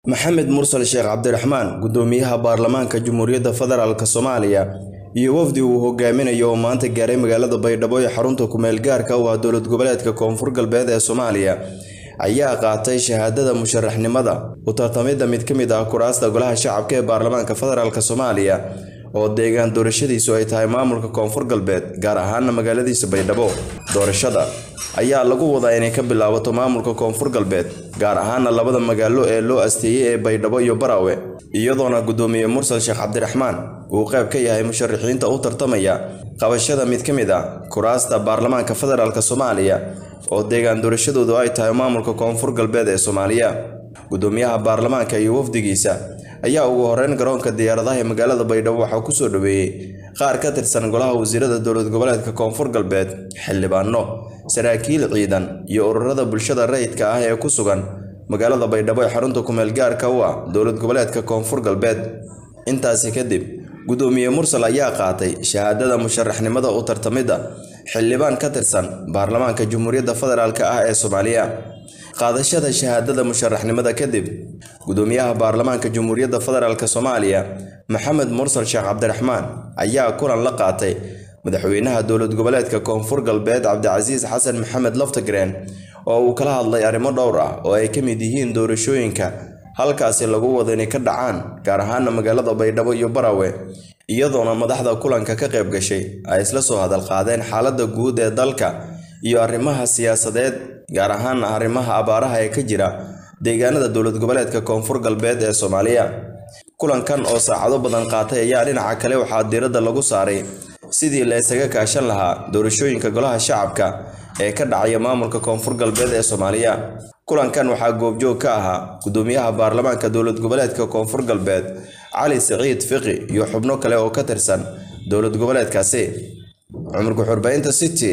maxamed mursal sheekh cabdiraxmaan gudoomiyaha baarlamaanka jamhuuriyadda federaalk soomaaliya iyo wafdi uu hogaaminayo oo maanta gaaray magaalada baydhabo ee xarunta kumeel gaarka u ah dowlad goboleedka koonfur galbeed ee soomaaliya ayaa qaatay shahaadada musharaxnimada u tartamidda mid ka mid ah kuraasta golaha shacabka ee baarlamaanka federaalk soomaaliya oo deegaan doorashadiisu ay tahay maamulka koonfur galbeed gaar ahaana magaaladiisa baydhabo doorashada ayaa lagu wadaa inay ka bilaabato maamulka koonfur galbeed gaar ahaana labada magaalo ee loo asteeyey ee baydhabo iyo baraawe iyadoona gudoomiye mursal sheekh cabdiraxmaan uu qayb ka yahay musharaxiinta u tartamaya qabashada mid ka mid ah kuraasta baarlamaanka federaalk soomaaliya oo deegaan doorashadoodu ay tahay maamulka koonfur galbeed ee soomaaliya gudoomiyaha baarlamaanka iyo wafdigiisa ayaa ugu horeyn garoonka diyaaradaha ee magaalada baydhabo waxaa kusoo dhaweeyey qaar ka tirsan golaha wasiirada dowlad goboleedka koonfur galbeed xildhibaano saraakiil ciidan iyo ururada bulshada rayidka ah ee ku sugan magaalada baydhabo ee xarunta kumeel gaarka u ah dowlad goboleedka koonfur galbeed intaasi kadib gudoomiye mursal ayaa qaatay shahaadada musharaxnimada u tartamidda xildhibaan ka tirsan baarlamaanka jamhuuriyadda federaalk ah ee soomaaliya qaadashada shahaadada musharaxnimada kadib gudoomiyaha baarlamaanka jamhuuriyadda federaalk soomaaliya maxamed mursal sheekh cabdiraxmaan ayaa kulan la qaatay madaxweynaha dowlad goboleedka koonfur galbeed cabdicasiis xasan maxamed loftagreen oo uu kala hadlay arrimo dhowr ah oo ay ka mid yihiin doorashooyinka halkaasi lagu wado inay ka dhacaan gaar ahaana magaalada baydhabo iyo baraawe iyadoona madaxda kulanka ka qayb gashay ay isla soo hadal qaadeen xaaladda guud ee dalka iyo arrimaha siyaasadeed gaar ahaana arrimaha abaaraha ee ka jira deegaanada dowlad goboleedka koonfur galbeed ee soomaaliya kulankan oo saacado badan qaatay ayaa dhinaca kale waxaa diiradda lagu saaray sidii la isaga kaashan lahaa doorashooyinka golaha shacabka ee ka dhacaya maamulka koonfur galbeed ee soomaaliya kulankan waxaa goobjoog ka ahaa gudoomiyaha baarlamaanka dowlad goboleedka koonfur galbeed cali siciid fiqi iyo xubno kale oo ka tirsan dowlad goboleedkaasi cumar guxurbaynta city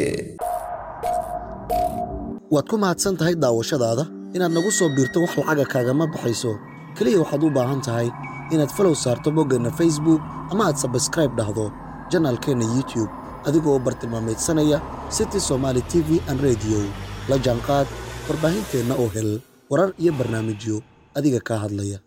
waad ku mahadsan tahay daawashadaada inaad nagu soo biirto wax lacaga kaagama baxayso keliya waxaad u baahan tahay inaad falow saarto boggeenna facebook ama aad sabskraib dhahdo janaalkeenna youtube adigoo bartilmaamaydsanaya city somaali t v an rediyo la jaanqaad warbaahinteenna oo hel warar iyo barnaamijyo adiga kaa hadlaya